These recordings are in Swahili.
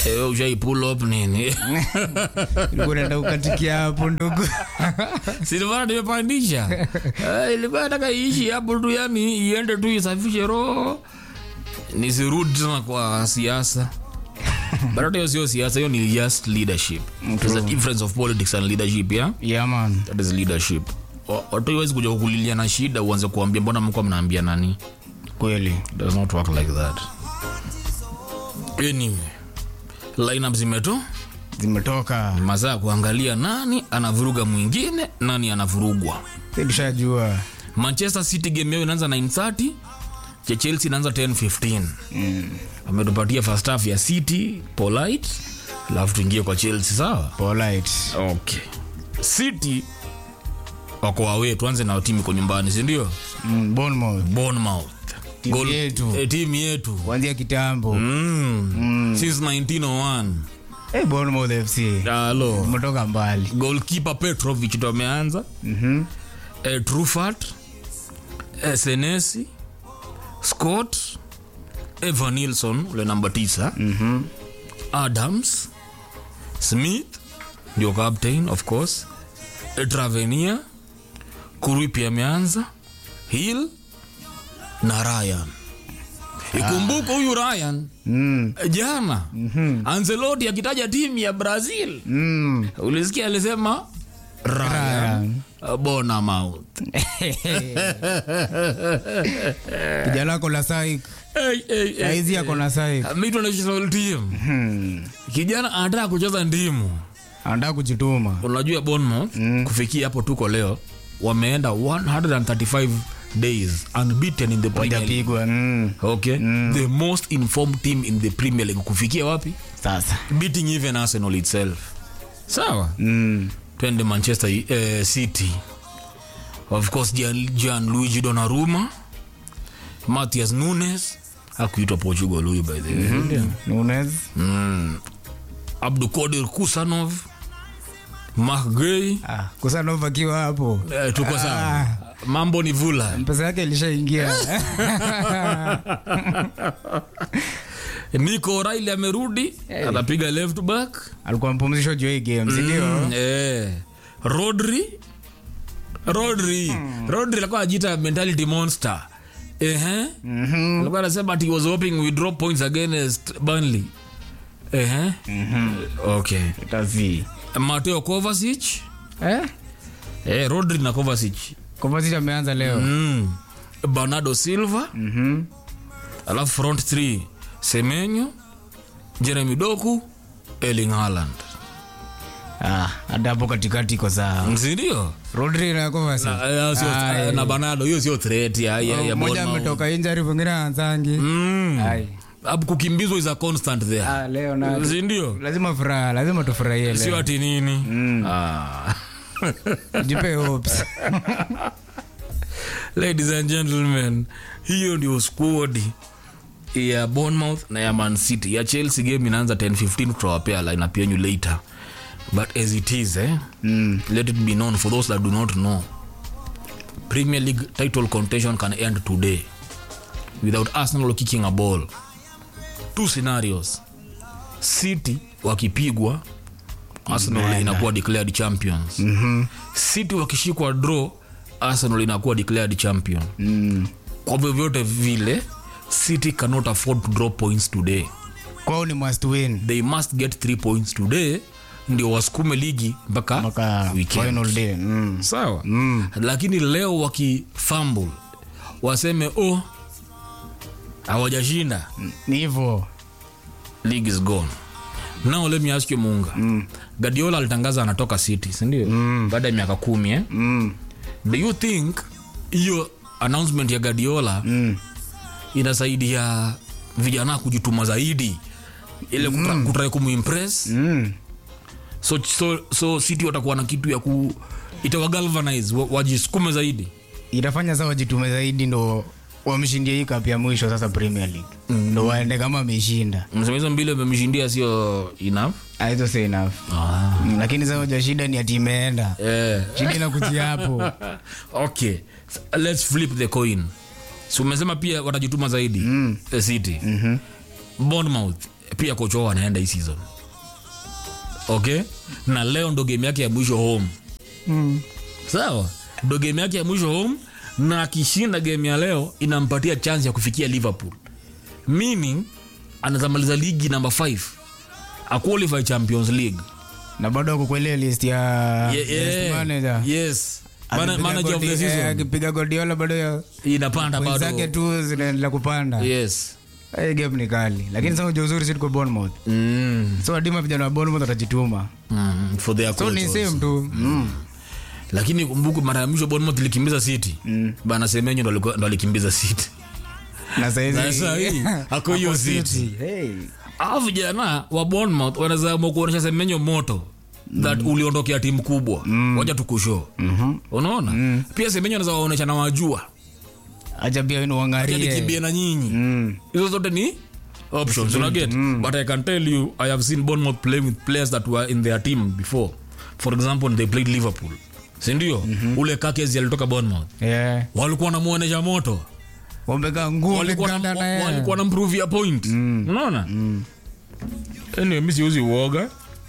Eh, ushai pull up nini Ulikuwa unaenda ukatikia hapo ndugu silivana nimepandisha Eh, ilikuwa nataka iishi hapo tu yani iende tu isafishe roho nisirudi tena kwa siasa but hata hiyo sio siasa hiyo ni just leadership There's a difference of politics and leadership yeah? yeah man that is leadership Wa- watu iwezi kuja kukulilia na shida uanze kuambia mbona mko mnaambia nani kweli It does not work like that anyway lineup zimeto zimetoka masaa ya kuangalia nani anavuruga mwingine nani anavurugwa Sisi tushajua manchester city game yao inaanza 930 cha chelsea inaanza 1015 mm. ametupatia first half ya city polite alafu tuingie kwa chelsea sawa polite okay city wako awe tuanze na timu iko nyumbani sindio mm. Bournemouth bournemouth Timu Goal- yetu. eh, timu yetu kuanzia kitambo mm. since 1901 hey, Bournemouth FC alo umetoka mbali golkipa petrovic ndo ameanza Mhm. eh, trufat eh, senesi scott evan nilson ule namba 9 Mhm. adams smith ndio captain of course eh, travenia kurui pia ameanza hill na ryan ikumbuka huyu ryan Mm. eh, jana anzeloti akitaja timu ya brazil Mm. ulisikia alisema ryan Ryan. uh, bonamouth kijana ako na saik hey, hey, hey. saizi ako na saik Ameitwa national team Hmm. kijana anataka kucheza ndimu anataka kujituma unajua Bournemouth Mm. kufikia hapo tuko leo wameenda 135 days unbeaten in the Premier League. wajapigwa mm. Okay? The most informed team in the Premier League kufikia wapi? sasa Beating even Arsenal itself. Sawa? mm. Twende Manchester eh, City. Of course Gian, Gianluigi Donnarumma, Matthias Nunes akuitwa Portugal huyu by the way. Ndio. Nunes Mm. Abdukodir Kusanov, Mark Gay, ah, kusanova akiwa hapo eh, tuko sawa. Mambo ni vula. pesa yake ilishaingia Nico O'Reilly amerudi, anapiga left back. alikuwa mpumzisho juu ya hii game sindio Mm, eh. Rodri Rodri Rodri alikuwa anajiita mentality monster. Ehe. Mhm. Alikuwa anasema ati he was hoping we drop points against Burnley. Ehe. Okay. Itazi. Mateo Kovacic. Eh? Eh, Rodri na Kovacic. Kovacic ameanza leo Mm. Bernardo Silva, Mhm. alafu front 3 Semenyo, Jeremy Doku, Erling Haaland. Ah, hata hapo katikati iko sawa Sindio? rodri na Kovacic. Na, eh, sio- Ai. na Bernardo hiyo sio threat ya ya, ya mmoja Bournemouth. ametoka injari mwingine anzangi Mm. Ai. Hapo kukimbizwa is a constant there. Ah, leo na Sindio? lazima furaha lazima tufurahie Sio leo ati nini? Ah. jipe hopes Ladies and gentlemen, hiyo ndio squad ya Bournemouth na ya Man City. Ya Chelsea game inaanza 10:15 tutawapea lineup yenu later. But as it is, eh, mm. let it be known for those that do not know. Premier League title contention can end today without Arsenal kicking a ball. Two scenarios. City wakipigwa Arsenal inakuwa declared champions. Mhm. City wakishikwa draw Arsenal inakuwa declared champion. Mm. Kwa vyovyote vile City cannot afford to drop points today. kwao ni must win They must get 3 points today ndio wasukume ligi mpaka mpaka weekend. final day mm. sawa Mm. lakini leo wakifumble waseme oh hawajashinda ni hivyo league is gone now let me ask you munga mm. gadiola alitangaza anatoka city sindio mm. baada ya miaka kumi eh? mm. do you think hiyo announcement ya gadiola Mm. inasaidia vijana kujituma zaidi ile mm. kutrai kumuimpress Mm. so, so, so city watakuwa na kitu ya ku itawagalvanize wa- wajisukume zaidi itafanya saa wajitume zaidi ndo wamshindia hii cup ya mwisho sasa premier league ndo waende kama ameshinda msema hizo mbili amemshindia sio enough Ah, hizo si enough Mm, lakini sasa hoja shida ni ati imeenda eh. shida inakuja hapo okay so, let's flip the coin so umesema pia watajituma zaidi mm. city mm-hmm. bournemouth pia pia kocho anaenda hii season okay na leo ndo game yake ya mwisho home Mm. sawa ndo game yake ya mwisho home na akishinda game ya leo inampatia chance ya kufikia liverpool meaning anazamaliza ligi namba 5 aqualify champions league na bado ako kwa ile list ya Ye- best yeah, manager. yes Mana- Akipiga manager of the Guardi- eh, season akipiga Guardiola bado ya inapanda wenzake bado tu zinaendelea kupanda yes Hii game ni kali lakini sasa ujua uzuri si tuko Bournemouth mm. so adima vijana wa Bournemouth watajituma Mm. for their so coach ni also. same tu mm. lakini kumbuku mara ya mwisho Bournemouth ilikimbiza city bana semenyo ndo alikuwa- ndo alikimbiza city na saizi Na saa hii, ako hiyo City. hey. Hao vijana wa Bournemouth wanaweza amua kuonyesha semenyo moto that uliondokea timu kubwa waja tukusho unaona pia semenyo anaweza waonyesha na wajua acha pia wenu acha nikimbie uangalie na nyinyi mm. hizo zote ni options una get but i can tell you i have seen bournemouth playing with players that were in their team before for example they played liverpool sindio ule kakezi alitoka bournemouth yeah. walikuwa namuonesha moto wameka nguo walikuwa na- wamekanda na yeye. walikuwa na mprovia point unaona anyway mi siuzi uoga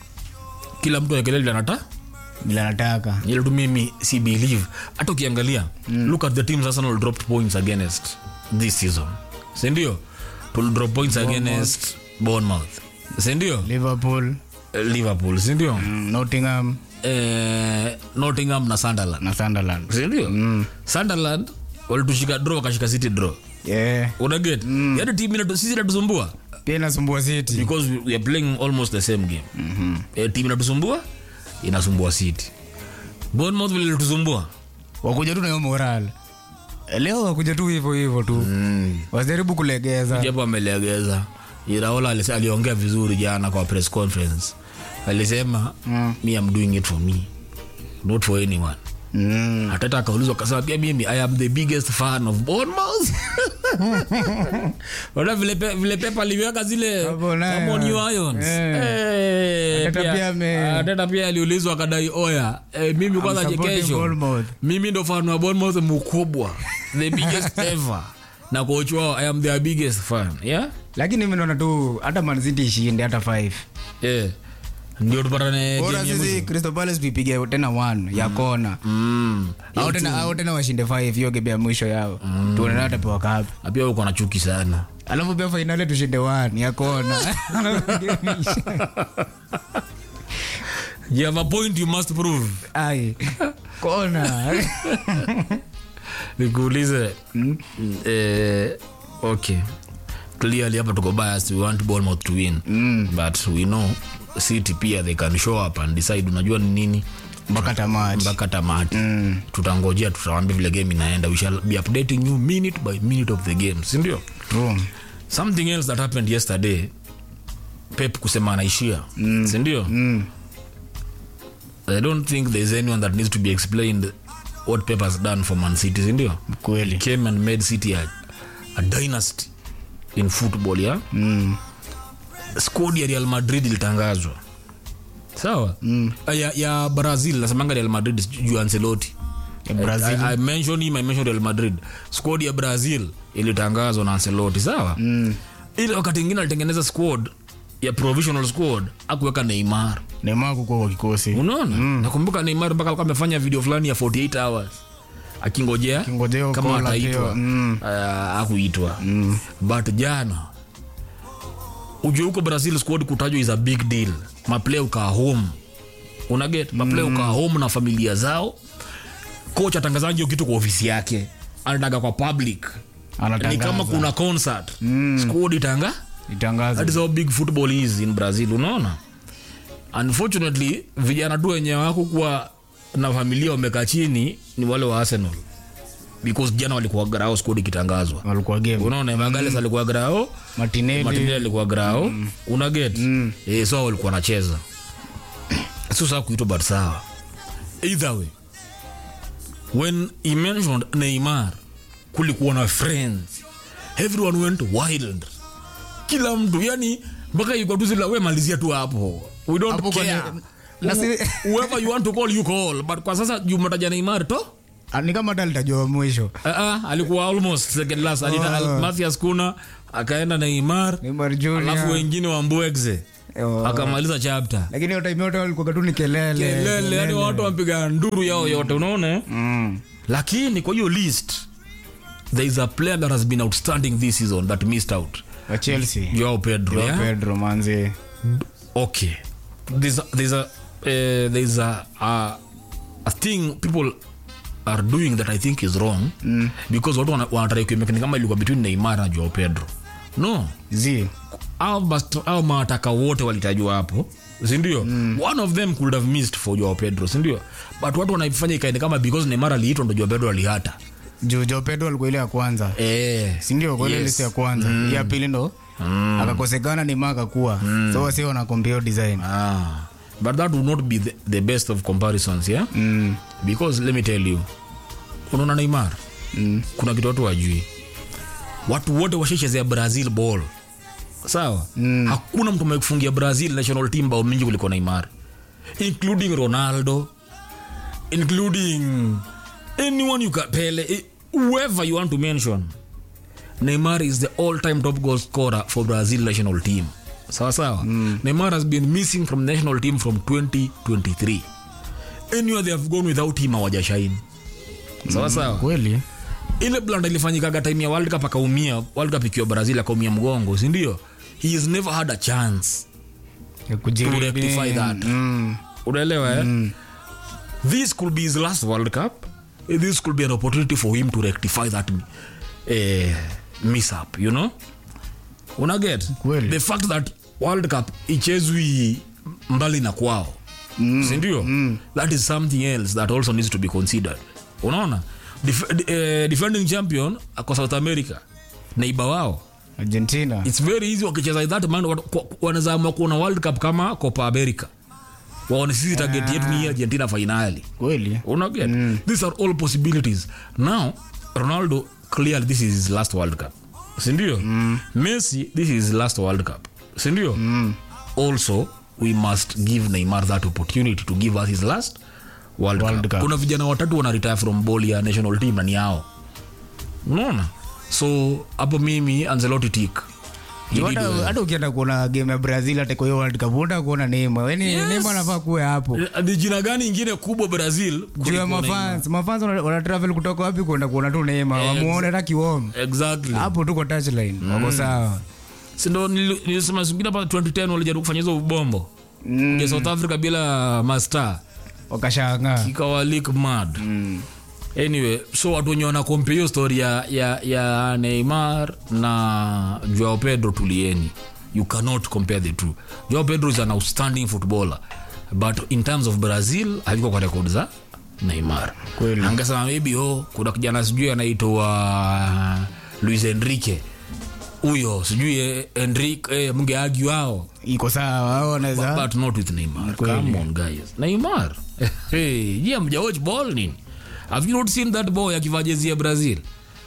kila mtu aekelele anata bila nataka ile tu mimi si believe hata ukiangalia look at the teams arsenal dropped points against this season sindio tul drop points against bournemouth sindio Liverpool Eh, liverpool sindio mm, Nottingham eh, nottingham na sunderland na Sunderland sindio sunderland walitushika draw wakashika city draw yeah. unaget mm. yani timu inatu- sisi inatusumbua pia inasumbua City because we, we are playing almost the same game mm-hmm. e, timu inatusumbua inasumbua city bournemouth vile ilitusumbua wakuja tu na hiyo moral leo wakuja tu hivyo hivyo tu mm. wasijaribu kulegeza japo amelegeza iraola alise- aliongea vizuri jana kwa press conference alisema mm. me am doing it for me not for anyone mm. hatata akaulizwa akasema pia mimi i am the biggest fan of bournemouth ona vile, pe, vile pepa aliweka zile Hapo nayo. come on you irons Eh. Eh, Arteta pia- pia ame- Arteta pia aliulizwa akadai oya eh, mimi kwanza supporting chekesho Bournemouth. mimi ndo fan wa bournemouth mkubwa the biggest ever na coach wao i am their biggest fan yeah lakini mi naona tu hata manziti ishinde hata 5 yeah ndio tupatane bora game ya sisi mwisho. Crystal Palace tuipige tena 1 ya kona Mm. au tena au tena washinde 5 hiyo game ya mwisho yao tuone nani atapewa kapi Na pia uko na chuki sana alafu pia fainali tushinde 1 ya kona you have a point you must prove ai kona nikuulize eh, okay clearly hapa tuko biased we want bournemouth to win mm. but we know city pia they can show up and decide unajua ni nini mpaka tamati mpaka tamati mm. tutangojea tutawambia vile game inaenda we shall be updating you minute by minute of the game sindio True. something else that happened yesterday pep kusema anaishia mm. sindio Mm. i don't think there's anyone that needs to be explained what pep has done for man city sindio kweli came and made city a, a dynasty in football ya mm. squad ya real madrid ilitangazwa sawa mm. ya, ya brazil nasemanga real madrid juu ancelotti ya Brazil I, I mention him, I mention real madrid squad ya brazil ilitangazwa na ancelotti sawa mm. ile wakati ingine alitengeneza squad ya provisional squad akuweka neymar Neymar kukuwa kwa kikosi unaona nakumbuka neymar mpaka alikuwa amefanya video fulani ya 48 hours akingojea Akingojea kama call ataitwa apewa. Mm. uh, akuitwa mm. but jana ujue huko brazil squad kutajwa is a big deal maplay ukaa home unaget maplay ukaa home na familia zao coach atangazaji hiyo kitu kwa ofisi yake anataka kwa public ni anatangaza kama kuna concert mm. squad itanga itangaza that is how big football is in brazil unaona unfortunately vijana tu wenye wako kuwa na familia wamekaa chini ni wale wa arsenal because jana walikuwa grao squad ikitangazwa walikuwa game unaona magales alikuwa grao Martinelli martinelli alikuwa grao mm. una get mm. eh, so walikuwa wanacheza sio saa kuitwa but sawa either way when he mentioned neymar kulikuwa na friends everyone went wild kila mtu yani mpaka iko tu zila we malizia tu hapo we don't Hapo care kwenye- na si- whoever you want to call you call but kwa sasa jumataja neymar to Ah, ni kama hata alitajwa mwisho uh, uh, alikuwa almost second last alita Oh. Mathias Kuna akaenda Neymar Neymar Junior. alafu wengine wa Mbwekze Oh. akamaliza chapter lakini hiyo time yote walikuwa tu ni kelele kelele yani watu wamepiga nduru yao yote unaona eh? Mm. lakini kwa hiyo list there is a player that has been outstanding this season that missed out wa Chelsea Joao Pedro Joao yeah? Pedro manzi okay there's a, there's a uh, there's a, a a thing people are doing that i think is wrong mm. because watu wana- wanatrai kuimekani kama ilikuwa between neymar na joao pedro no zi au bast- au mawataka wote walitajwa hapo sindio mm. one of them could have missed for joao pedro sindio but watu wanaifanya ikaende kama because neymar aliitwa ndo joao pedro alihata juu Joao Pedro alikuwa ile ya kwanza eh. sindio kwa ile Yes. list ya kwanza mm. ya pili ndo mm. akakosekana ni maa akakuwa mm. so wasi wanakompea design ah. but that would not be the, the best of comparisons yeah mm. because let me tell you unaona neymar Mm. kuna kitu watu wajui watu wote washaichezea brazil ball sawa mm. hakuna mtu amekufungia brazil national team bao mingi kuliko neymar including ronaldo including anyone you can pele eh, whoever you want to mention neymar is the all time top goal scorer for brazil national team sawa sawa mm. neymar has been missing from national team from 2023 anywhere they have gone without him hawajashaini sawa sawa kweli ile blanda ilifanyikaga time ya world cup akaumia world cup ikiwa brazil akaumia mgongo sindio he has never had a chance Ya kujiri- To rectify that. mm. unaelewa eh? this could be his last world cup this could be an opportunity for him to rectify that eh, miss up you know unaget Kweli. the fact that world cup ichezwi mbali na kwao mm. sindio mm. that is something else that also needs to be considered unaona Def, eh, defending champion ako south america neiba wao argentina its very easy wakicheza that man wat- kwa- wanaweza amua kuona world cup kama copa america waone sisi target yetu ni hii argentina finali kweli unaget mm. these are all possibilities now ronaldo clearly this is his last world cup sindio mm. messi this is his last world cup sindio mm. also we must give neymar that opportunity to give us his last world, World cup. Cup. kuna vijana watatu wana retire from ball ya national team na ni yao unaona so hapo mimi anzelotti tik He did hata well. hata ukienda kuona game ya brazil hata kwa hiyo world cup unataka kuona neema yani Yes. neema anafaa kuwe hapo Eh, ni jina gani ingine kubwa brazil juu ya kuliko Neymar? mafans mafans wana wana travel kutoka wapi kwenda kuona tu neema wamuone hata kiwom exactly hapo tu kwa touchline wako sawa sindo nili- nilisema singine hapa 2010 walijaribu kufanya hizo ubombo Mm. ya south africa bila master wakashangaa ikawalik mad anyway so watu wenye wanakompea hiyo story ya, ya, ya neymar na joao pedro tulieni you cannot compare the two joao pedro is an outstanding footballer but in terms of brazil haliko kwa rekod za neymar Kweli. angesema maybe oh, kuna kijana sijui anaitwa luis enrique huyo sijui eh, enrique eh, mngeagu ao iko sawa au wanaweza but not with Neymar. Come on guys. Neymar. hey, je, mjawatch ball nini? Have you not seen that boy akivaa jezi ya Brazil?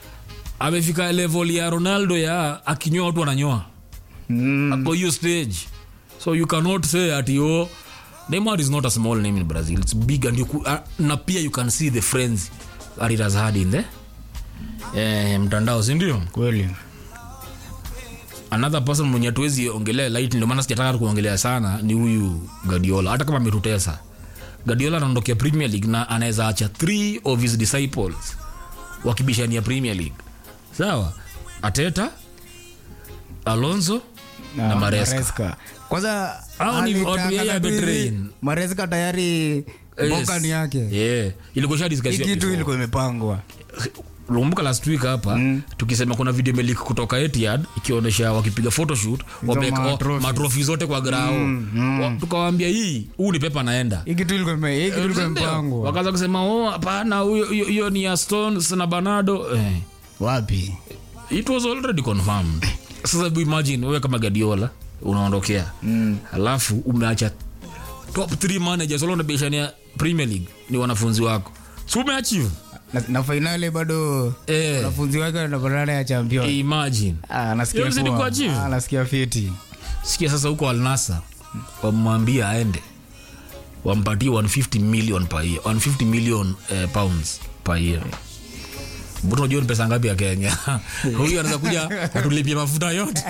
Amefika level ya Ronaldo ya akinyoa watu wananyoa. Mm. Ako hiyo stage. So you cannot say ati oh Neymar is not a small name in Brazil. It's big and you could, uh, na pia you can see the friends that it has had in the eh, mtandao si ndio? kweli another person mwenye tuwezi ongelea light ndio maana sijataka kuongelea sana ni huyu Guardiola hata kama ametutesa Guardiola anaondokea Premier League na anaweza acha three of his disciples wakibishania Premier League sawa Ateta Alonso na Maresca. Maresca. kwanza Hao ni watu alitaka yeye tu hivi, ametrain. Maresca tayari Yes. boka ni yake yeah. ilikuwa hii shadiscussion kitu before. ilikuwa imepangwa lumbuka last week hapa mm. tukisema kuna video imelik kutoka Etihad ikionyesha wakipiga photoshoot wameweka matrophies. matrofi zote kwa grao mm, mm. tukawaambia hii huu ni pepa naenda hii kitu ilikuwa ime- hii kitu ilikuwa imepangwa wakaanza kusema oh hapana huyo- hiyo hiyo ni ya stones na banado eh, wapi it was already confirmed sasa hebu imagine wewe kama gadiola unaondokea mm. alafu umeacha top 3 managers wala unabishania premier league ni wanafunzi wako si umeachieve na, na fainali bado eh, wanafunzi wake wanapatana ya champion imagine Ah, anasikia Hiyo zidi poa. kuachieve. Ah, anasikia fiti sikia sasa huko alnasa wamwambia aende wampatie 150 million per year 150 million eh, pounds paia buto unajua ni pesa ngapi ya kenya huyu anaweza kuja atulipie mafuta yote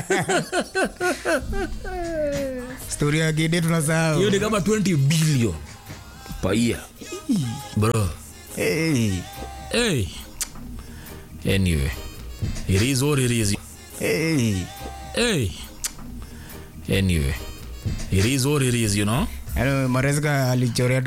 stori ya gide tunasahau hiyo ni kama 20 billion paia bro hey. hey. anyway it is what it is Hey. hey. anyway it is what it is you know Yaani, maresika alichorea tu